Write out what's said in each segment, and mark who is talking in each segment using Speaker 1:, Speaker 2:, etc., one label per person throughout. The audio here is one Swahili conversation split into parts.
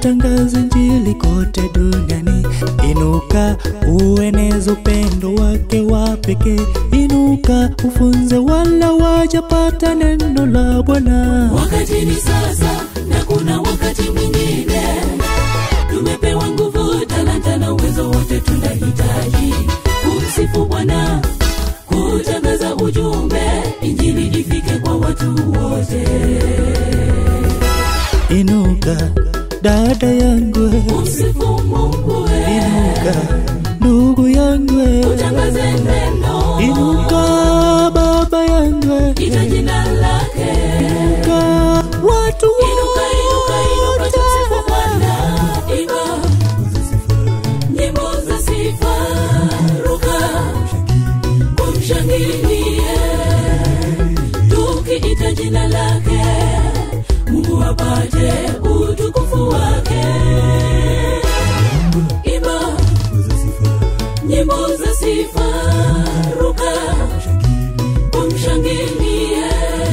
Speaker 1: utangaze Injili kote duniani. Inuka ueneze upendo wake wa pekee. Inuka ufunze wala wajapata neno la Bwana.
Speaker 2: Wakati ni sasa na kuna wakati mwingine. Tumepewa nguvu, talanta na uwezo wote tunahitaji kumsifu Bwana, kutangaza ujumbe, injili ifike kwa watu wote.
Speaker 1: Inuka dada yangu,
Speaker 2: Kumsifu Mungu, we.
Speaker 1: inuka ndugu yangu,
Speaker 2: utangaze neno,
Speaker 1: inuka baba yangu,
Speaker 2: ita jina lake.
Speaker 1: inuka watu
Speaker 2: Inuka, inuka, inuka, tumsifu
Speaker 1: wote.
Speaker 2: Bwana. Imba nyimbo za sifa, ruka kumshangilie, tukiita jina lake, Mungu apate utukufu wake. Imba nyimbo za sifa, ruka kumshangilie,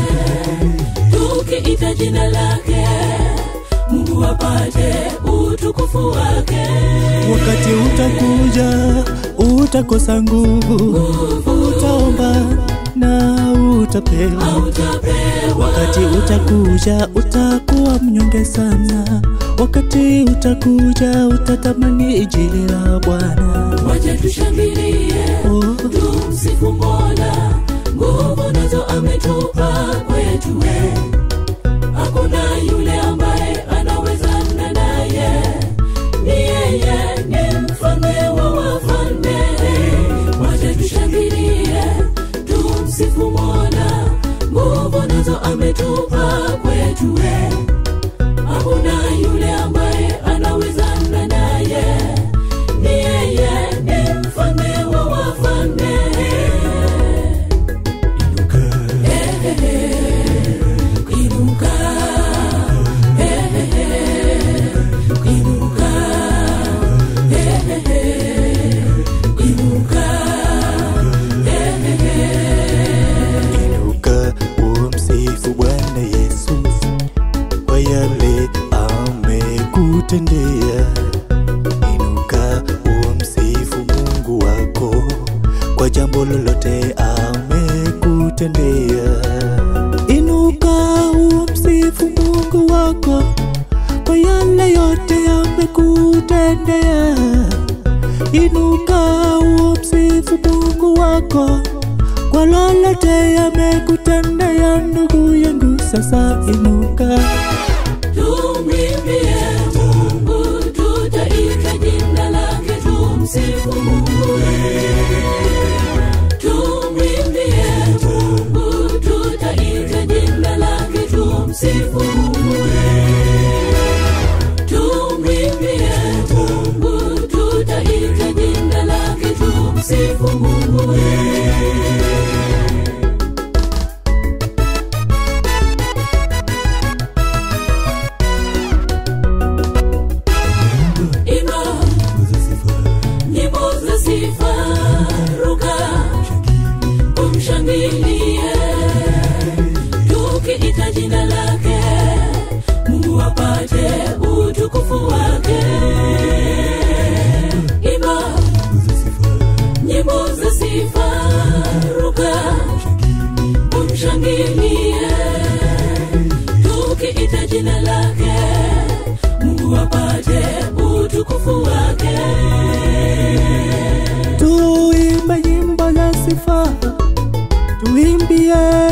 Speaker 2: tukiita jina lake, Mungu apate utukufu wake.
Speaker 1: Wakati utakuja utakosa nguvu, utaomba na utapewa.
Speaker 2: Hautapewa
Speaker 1: Wakati utakuja utakuwa mnyonge sana. Wakati utakuja utatamani injili la Bwana.
Speaker 2: waje tushangilie,
Speaker 1: Oh,
Speaker 2: tumsifu Mola, nguvu nazo ametupa kwetu we. Hakuna yule ambaye anawezana naye, ni yeye, ni mfalme wa wafalme. Waje tushangilie, tumsifu Mola, nguvu nazo ametupa kwetu we. Hakuna yule ambaye anawezana naye, ni yeye, ni mfalme wa wafalme. Inuka, inuka, inuka,
Speaker 1: inuka umsifu Bwana Yesu kwa yale amekutendea. Inuka umsifu Mungu wako kwa jambo lolote amekutendea. Inuka umsifu Mungu wako kwa yale yote amekutendea. Inuka umsifu Mungu wako kwa lolote amekutendea, ndugu yangu. Sasa inuka,
Speaker 2: tumwimbie Mungu, tutaita jina lake, tumsifu Mungu. Tumwimbie Mungu, tutaita jina lake, tumsifu Mungu. Tumwimbie Mungu, tutaita jina lake, tumsifu Mungu. Imba nyimbo za sifa, ruka kumshangilie, tukiita jina lake, Mungu apate utukufu wake. Imba nyimbo za sifa, ruka kumshangilie, tukiita jina lake, Mungu apate utukufu wake.
Speaker 1: tuimbe nyimbo za sifa, tuimbie